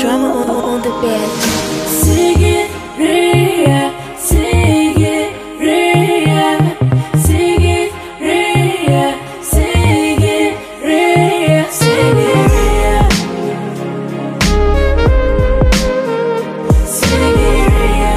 Drama on, on the bed. Sigiria, Sigiria, Sigiria, Sigiria, Sigiria. Sigiria.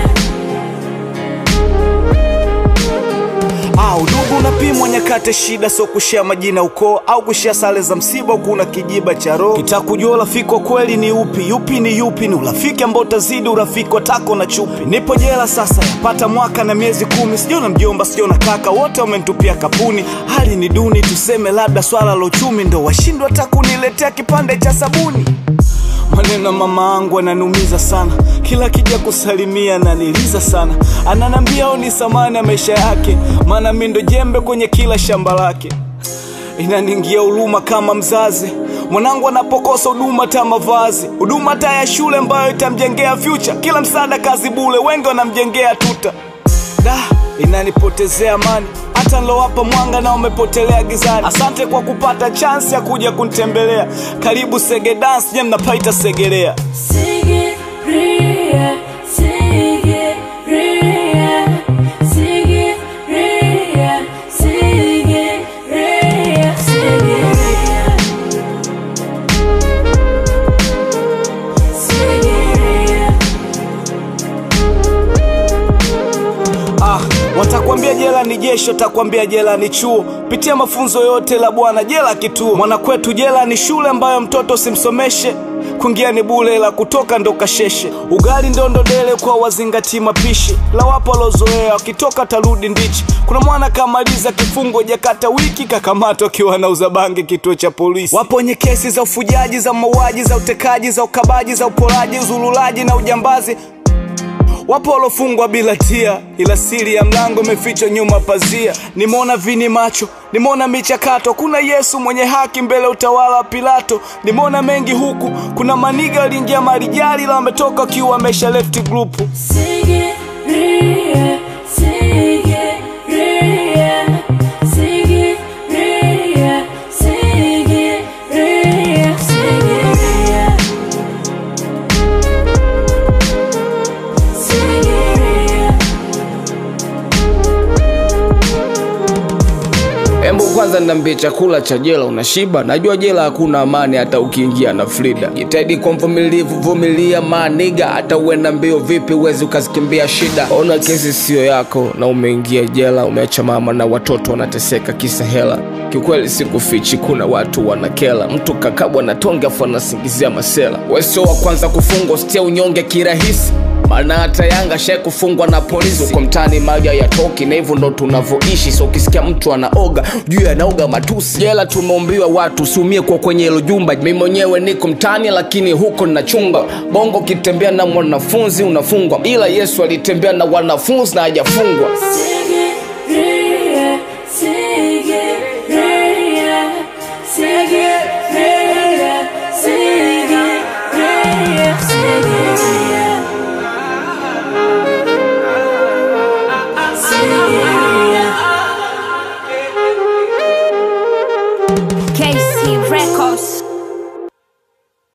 Ah, udugu unapimwa nyakati shida, sio kushia majina ukoo au kushia sare za msiba, huku una kijiba cha roho. Kitakujua urafiki wa kweli ni upi, yupi ni yupi, ni urafiki ambao utazidi urafiki wa tako na chupi. Nipo jela sasa, yapata mwaka na miezi kumi, sijaona mjomba, sijaona kaka, wote wamenitupia kapuni. Hali ni duni, tuseme labda swala la uchumi ndo washindwa hata kuniletea kipande cha sabuni. Maneno ya mama angu ananiumiza sana, kila kija kusalimia ananiliza sana, ananambia au ni samani ya maisha yake, maana mi ndo jembe kwenye kila shamba lake. Inaniingia huruma kama mzazi, mwanangu anapokosa huduma hata mavazi, huduma hata ya shule ambayo itamjengea future, kila msaada kazi bule, wengi wanamjengea tuta da inanipotezea amani hata nilowapa mwanga na umepotelea gizani asante kwa kupata chansi ya kuja kunitembelea karibu sege dance je mnapaita segelea Sigiria, Sigiria, Sigiria, Sigiria, Sigiria. Sigiria. ah, watakwambia jela ni jeshi watakwambia jela ni chuo pitia mafunzo yote la bwana jela kituo mwanakwetu jela ni shule ambayo mtoto simsomeshe kuingia ni bule la kutoka ndo kasheshe ugali ndondo dele kwa wazingatii mapishi la wapo walozoea wakitoka tarudi ndichi kuna mwana kamaliza kifungo jakata wiki kakamatwa akiwa anauza bangi kituo cha polisi wapo wenye kesi za ufujaji za mauaji za utekaji za ukabaji za uporaji uzululaji na ujambazi Wapo walofungwa bila tia, ila siri ya mlango imefichwa nyuma pazia. Nimeona vini macho, nimeona michakato, kuna Yesu mwenye haki mbele utawala wa Pilato. Nimeona mengi huku, kuna maniga waliingia marijali, la wametoka wakiwa wamesha left group. Sigiria, Sigiria, Sigiria, Sigiria, Sigiria. Sigiria. Embu kwanza niambie, chakula cha jela unashiba? Najua jela hakuna amani hata ukiingia na Frida. Jitahidi kwa mvumilivu, vumilia maniga, hata uenda mbio vipi uwezi ukazikimbia shida. Ona kesi siyo yako na umeingia jela, umeacha mama na watoto wanateseka kisa hela. Kiukweli sikufichi, kuna watu wanakela, mtu kakabwa na tonge afu anasingizia masela. Wewe sio wa kwanza kufungwa, usitie unyonge kirahisi maana hata Yanga shai kufungwa na polisi uko mtaani, maji hayatoki na hivyo ndo tunavyoishi. So ukisikia mtu anaoga juu anaoga matusi. Jela tumeumbiwa watu, usiumie kwa kwenye hilo jumba. Mimi mwenyewe niko mtaani, lakini huko ninachunga bongo. Ukitembea na mwanafunzi unafungwa, ila Yesu alitembea na wanafunzi na hajafungwa. Sigiria, Sigiria, Sigiria,